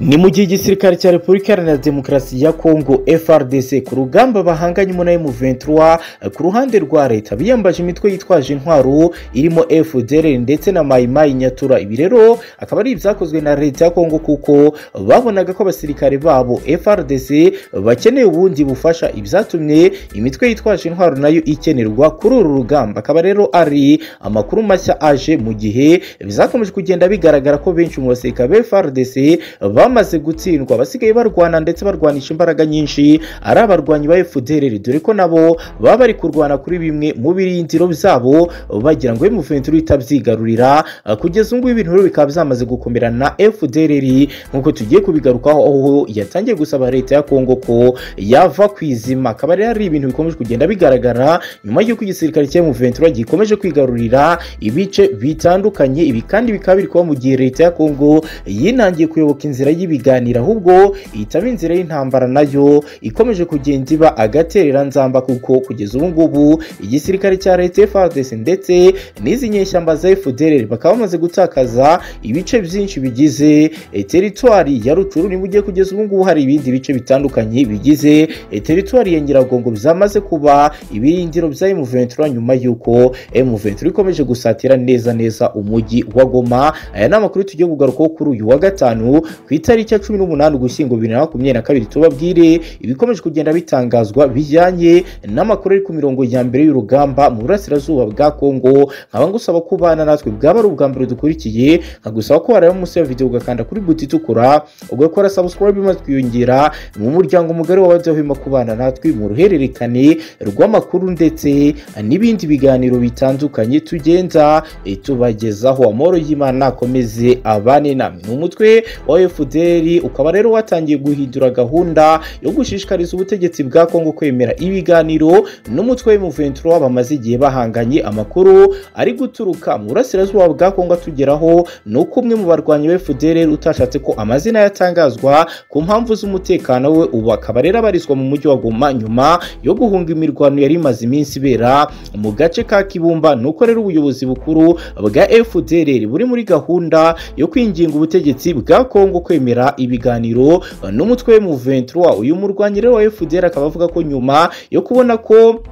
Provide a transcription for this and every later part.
ni mu gihe igisirikare cya repubulika iharanira demokarasi ya kongo frdc ku rugamba bahanganye muri M23 ku ruhande rwa leta biyambaje imitwe yitwaje intwaro irimo fdr ndetse na mayimayi nyatura ibi rero akaba ari ibyakozwe na leta ya kongo kuko babonaga ko abasirikare babo frdc bakeneye ubundi bufasha ibyatumye imitwe yitwaje intwaro nayo ikenerwa kuri uru rugamba akaba rero ari amakuru mashya aje mu gihe bizakomeje kugenda bigaragara ko benshi mu basirikare ba frdc bamaze gutsindwa basigaye barwana ndetse barwanisha imbaraga nyinshi ari abarwanyi ba fdr dore ko nabo baba bari kurwana kuri bimwe mu birindiro byabo bagira ngo M23 itabyigarurira kugeza ubu ngubu ibintu rero bikaba byamaze gukomera na fdr nk'uko tugiye kubigarukaho aho yatangiye gusaba leta ya kongo ko yava ku izima akaba rero ari ibintu bikomeje kugenda bigaragara nyuma y'uko igisirikare cya M23 gikomeje kwigarurira ibice bitandukanye ibi kandi bikaba biri kuba mu gihe leta ya kongo yinangiye kuyoboka inzira y'ibiganiro ahubwo itaba inzira y'intambara nayo ikomeje kugenda iba agatereranzamba kuko kugeza ubu ngubu igisirikare cya leta FARDC ndetse n'izi nyeshyamba za FDLR bakaba bamaze gutakaza ibice byinshi bigize teritwari ya Rucuru ni mugiye kugeza ubu ngubu hari ibindi bice bitandukanye bigize teritwari ya Nyiragongo byamaze kuba ibirindiro bya M23 nyuma y'uko M23 ikomeje gusatira neza neza umujyi wa Goma aya ni amakuru tugiye kugarukaho kuri uyu wa gatanu ku itariki ya cumi n'umunani ugushyingo bibiri na makumyabiri na kabiri tubabwire ibikomeje kugenda bitangazwa bijyanye n'amakuru ari ku mirongo ya mbere y'urugamba mu burasirazuba bwa kongo nkaba ngusaba kubana natwe bwaba ari ubwa mbere dukurikiye nkagusaba ko wareba munsi ya videwo ugakanda kuri buti itukura ugakora subscribe maze twiyongera mu muryango mugari wabadahwema kubana natwe mu ruhererekane rw'amakuru ndetse n'ibindi biganiro bitandukanye tugenda tubagezaho amahoro y'imana akomeze abane namwe ni umutwe wa fdr ukaba rero watangiye guhindura gahunda yo gushishikariza ubutegetsi bwa kongo kwemera ibiganiro n'umutwe w'M23 bamaze igihe bahanganye amakuru ari guturuka mu burasirazuba bwa kongo atugeraho ni uko umwe mu barwanyi ba fdr utashatse ko amazina yatangazwa ku mpamvu z'umutekano we ubu akaba rero abarizwa mu mujyi wa goma nyuma yo guhunga imirwano yari imaze iminsi ibera mu gace ka kibumba nuko rero ubuyobozi bukuru bwa fdr buri muri gahunda yo kwinginga ubutegetsi bwa kongo kwemera ibiganiro n'umutwe w'M23 uyu murwanyi rero wa FDR akaba avuga ko nyuma yo kubona ko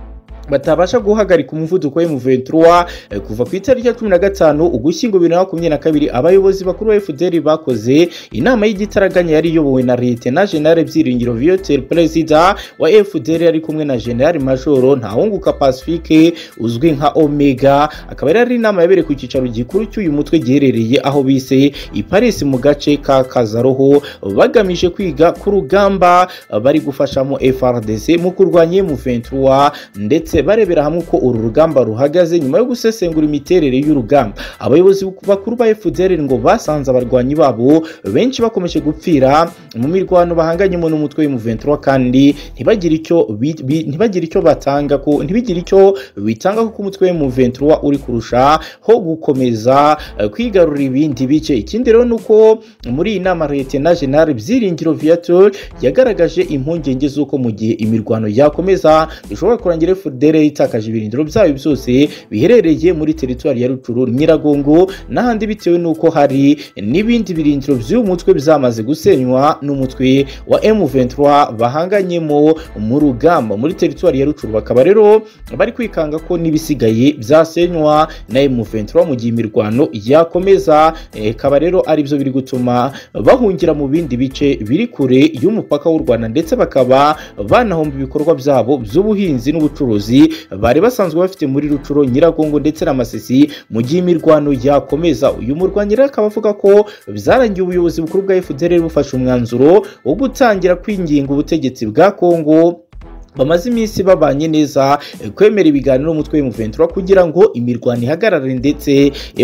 batabasha guhagarika umuvuduko wa M23 kuva ku itariki ya cumi na gatanu ugushyingo bibiri na makumyabiri na kabiri abayobozi bakuru ba FDR bakoze inama y'igitaraganya yari iyobowe na Lieutenant General Byiringiro Viateur Perezida wa FDR yari kumwe na General Major Ntahunguka Pacifique uzwi nka Omega akaba yari inama yabereye ku cyicaro gikuru cy'uyu mutwe giherereye aho bise i Paris mu gace ka Kazaroho bagamije kwiga ku rugamba bari gufashamo FRDC mu kurwanya M23 ndetse barebera hamwe uko uru rugamba ruhagaze nyuma yo gusesengura imiterere y'urugamba abayobozi bakuru ba FDR ngo basanze abarwanyi babo benshi bakomeje gupfira mu mirwano bahanganyemo n'umutwe w'M23 kandi ntibagire icyo ntibagire icyo batanga ko ntibigire icyo bitanga kuko umutwe w'M23 uri kurusha ho gukomeza kwigarurira ibindi bice ikindi rero nuko muri iyi nama Lieutenant General Byiringiro Viateur yagaragaje impungenge z'uko mu gihe imirwano yakomeza bishobora kurangira FDR fdr itakaje ibirindiro byayo byose biherereye muri teritwari ya rucuru nyiragongo n'ahandi bitewe n'uko hari n'ibindi birindiro by'uyu mutwe byamaze gusenywa n'umutwe wa m23 bahanganyemo mu rugamba muri teritwari ya rucuru bakaba rero bari kwikanga ko n'ibisigaye byasenywa na m23 mu gihe imirwano yakomeza ikaba rero ari byo biri gutuma bahungira mu bindi bice biri kure y'umupaka w'u rwanda ndetse bakaba banahomba ibikorwa byabo by'ubuhinzi n'ubucuruzi bari basanzwe bafite muri rucuro nyiragongo ndetse na masisi mu gihe imirwano yakomeza uyu murwanyi rero akaba avuga ko byarangiye ubuyobozi bukuru bwa fdr bufashe umwanzuro wo gutangira kwinginga ubutegetsi bwa kongo bamaze iminsi babanye neza kwemera ibiganiro n'umutwe w'M23 kugira ngo imirwano ihagarare ndetse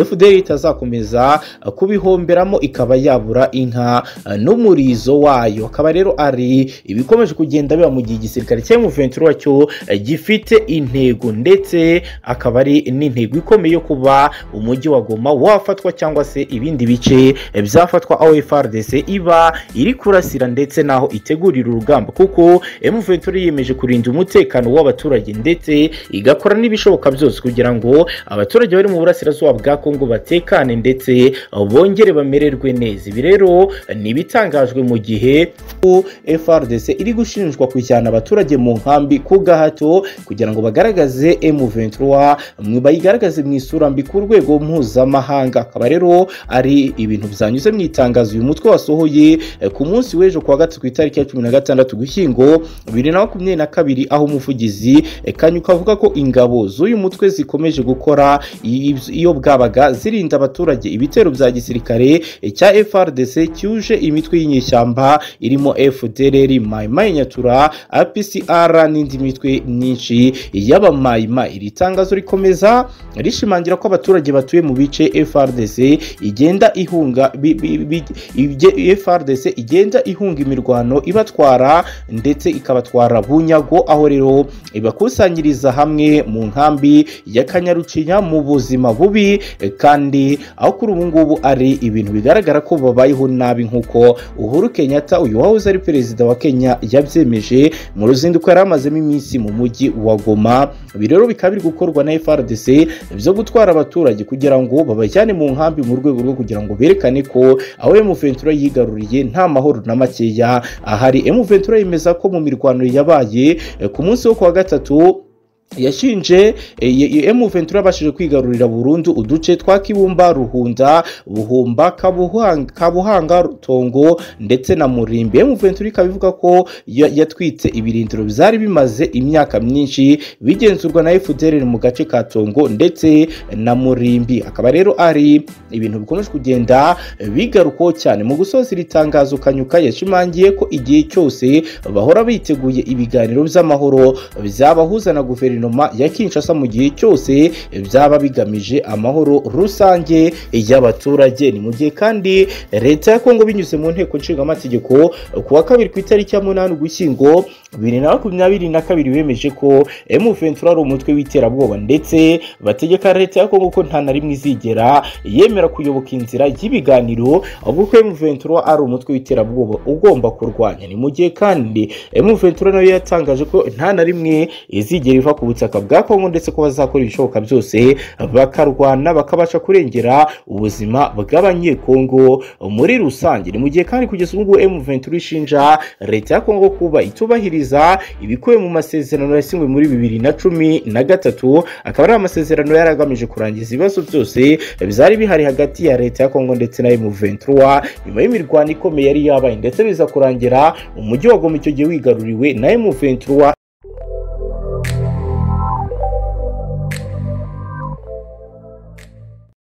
FDR itazakomeza kubihomberamo ikaba yabura inka n'umurizo wayo akaba rero ari ibikomeje kugenda biba mu gihe igisirikare cya M23 cyo gifite intego ndetse akaba ari n'intego ikomeye yo kuba umujyi wa Goma wafatwa cyangwa se ibindi bice byafatwa aho FARDC iba iri kurasira ndetse naho itegurira urugamba kuko M23 yiyemeje kurinda umutekano w'abaturage ndetse igakora n'ibishoboka byose kugira ngo abaturage bari mu burasirazuba bwa kongo batekane ndetse bongere bamererwe neza ibi rero ni ibitangajwe mu gihe frdc iri gushinjwa kujyana abaturage mu nkambi ku gahato kugira ngo bagaragaze m23 bayigaragaze mu isura mbi ku rwego mpuzamahanga akaba rero ari ibintu byanyuze mu itangazo uyu mutwe wasohoye ku munsi w'ejo kuwa gatatu ku itariki ya cumi na gatandatu gushyingo bibiri na makumyabiri na kabiri aho umuvugizi kanyuka avuga ko ingabo z'uyu mutwe zikomeje gukora iyo bwabaga zirinda abaturage ibitero bya gisirikare cya frdc cyuje imitwe y'inyeshyamba irimo fdrr mayimayi nyatura apcr n'indi mitwe myinshi y'abamayimayi iri tangazo rikomeza rishimangira ko abaturage batuye mu bice frdc igenda ihunga bi- bi- bi- ibye- frdc igenda ihunga imirwano ibatwara ndetse ikabatwara bunyago aho rero ibakusanyiriza hamwe mu nkambi ya kanyarucinya mu buzima bubi eh, kandi aho kuri ubu ngubu ari ibintu bigaragara ko babayeho nabi nk'uko uhuru kenyatta uyu wahoze ari perezida wa kenya yabyemeje mu ruzinduko yari amazemo iminsi mu mujyi wa goma ibi rero bikaba biri gukorwa na frdc byo gutwara abaturage kugira ngo babajyane mu nkambi mu rwego rwo kugira ngo berekane ko aho emuventura yigaruriye nta mahoro na makeya ahari emuventura yemeza ko mu mirwano yabaye eh, ku munsi wo kuwa gatatu yashinje emu ventura abashije kwigarurira burundu uduce twa kibumba ruhunda buhumba Kabuhang- kabuhanga tongo ndetse na murimbi emu ventura ikaba ivuga ko ya- yatwitse ibirindiro byari bimaze imyaka myinshi bigenzurwa na fdr mu gace ka tongo ndetse na murimbi akaba rero ari ibintu bikomeje kugenda bigarukaho cyane mu gusoza iri tangazo kanyuka yashimangiye ko igihe cyose bahora biteguye ibiganiro by'amahoro byabahuza na guverinoma guverinoma ya Kinshasa mu gihe cyose byaba bigamije amahoro rusange y'abaturage ni mu gihe kandi leta ya Kongo binyuze mu nteko nshingamategeko ku wa kabiri ku itariki ya munani ugushyingo bibiri na makumyabiri na kabiri bemeje ko M23 ari umutwe w'iterabwoba ndetse bategeka leta ya Kongo ko nta na rimwe izigera yemera kuyoboka inzira y'ibiganiro ahubwo ko M23 ari umutwe w'iterabwoba ugomba kurwanya ni mu gihe kandi M23 nayo yatangaje ko nta na rimwe izigera iva ku butaka bwa Kongo ndetse ko bazakora ibishoboka byose bakarwana bakabasha kurengera ubuzima bw'abanyekongo muri rusange ni mu gihe kandi kugeza ubu ngubu M23 ishinja leta ya Kongo kuba itubahiriza ibikubiye mu masezerano yasinywe muri bibiri na cumi na gatatu akaba ari amasezerano yari agamije kurangiza ibibazo byose byari bihari hagati ya leta ya Kongo ndetse na M23 nyuma y'imirwano ikomeye yari yabaye ndetse biza kurangira umujyi wa Goma icyo gihe wigaruriwe na M23